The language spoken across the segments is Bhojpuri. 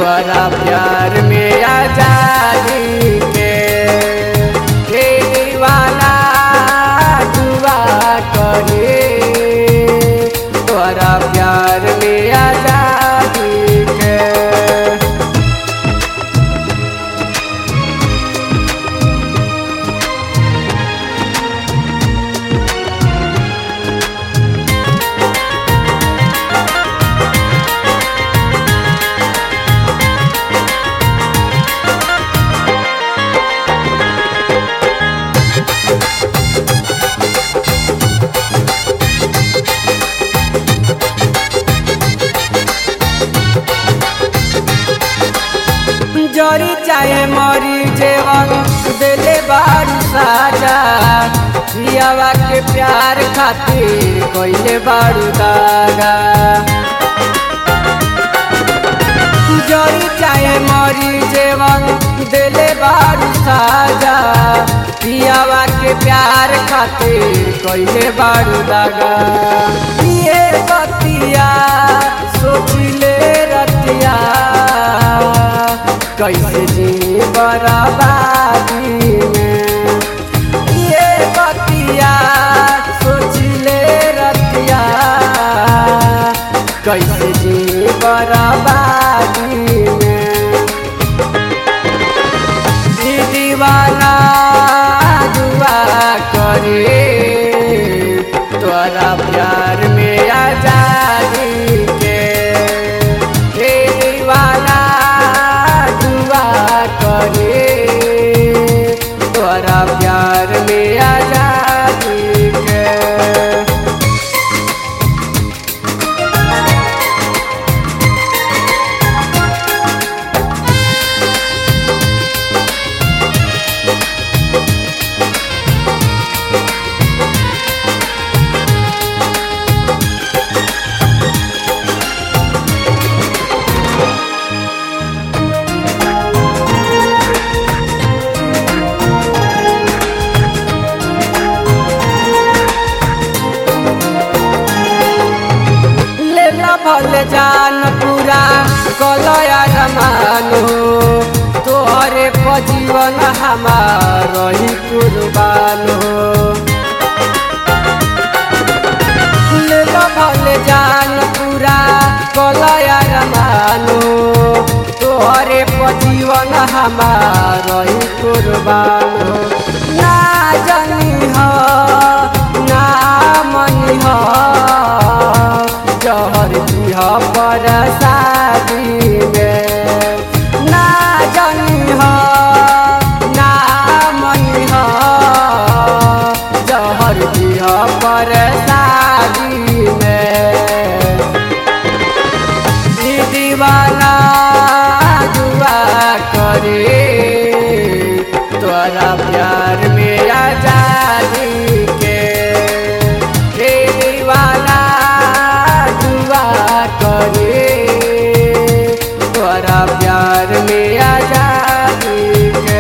तोरा प्यार में आजादी के हे दीवाना दुआ करे तोरा प्यार में आजादी के जरी चाहे मरी जेवन दिले बारू साजा पियावा के प्यार खातिर कोइले बारू दागा जरी चाहे मरी जेवन दिले बारू साजा पियावा के प्यार खातिर कोइले बारू दागा ये बतिया सोचिले रतिया कैसे जी बराबादी में ये बतिया सोचिले रतिया कैसे जी बराबादी में ई दीवाना दुआ करे तोरा प्यार में आजादी के हे दीवाना दुआ करे तोरा प्यार में आजादी के लेला भल जान पूरा कलया रमानो तोहरे पजीवन हमार रही कुर्बानो लेला भल जान पूरा कलया रमानो तोहरे पजीवन हमार रही कुर्बानो ना जानी हो ना मनी हो जहर दिह पर शादी में ना जानी हो ना मनी हो जहर दिह पर शादी में ई दीवाना दुआ करे तोरा प्यार में आजादी के हे दीवाना दुआ करे तोरा प्यार में आजादी के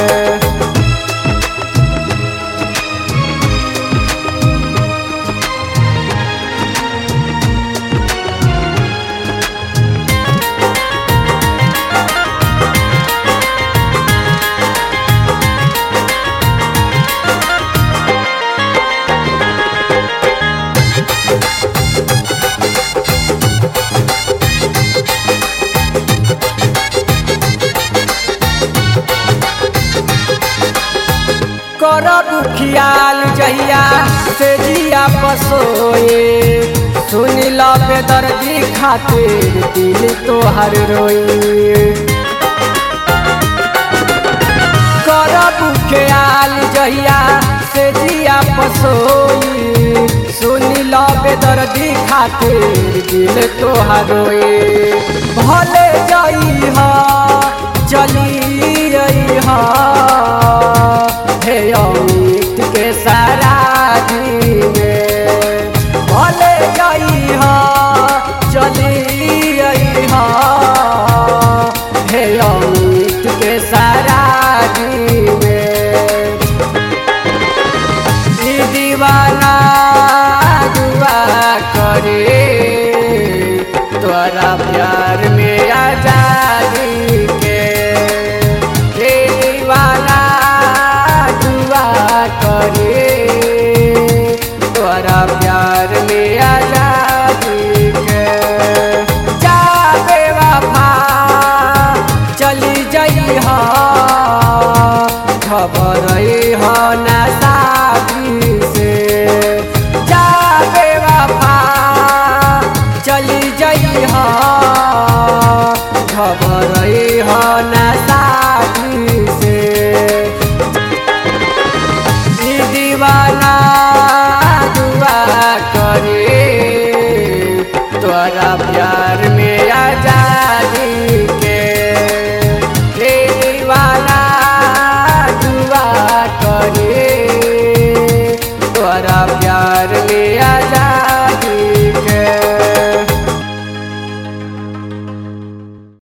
करब ख्याल जहिया से जिया पसोए सुन लो बेदर्दी खातिर दिल तोहर रोए करब ख्याल जहिया से जिया पसोई सुन लो बेदर्दी खातिर दिल तोहर रोए भले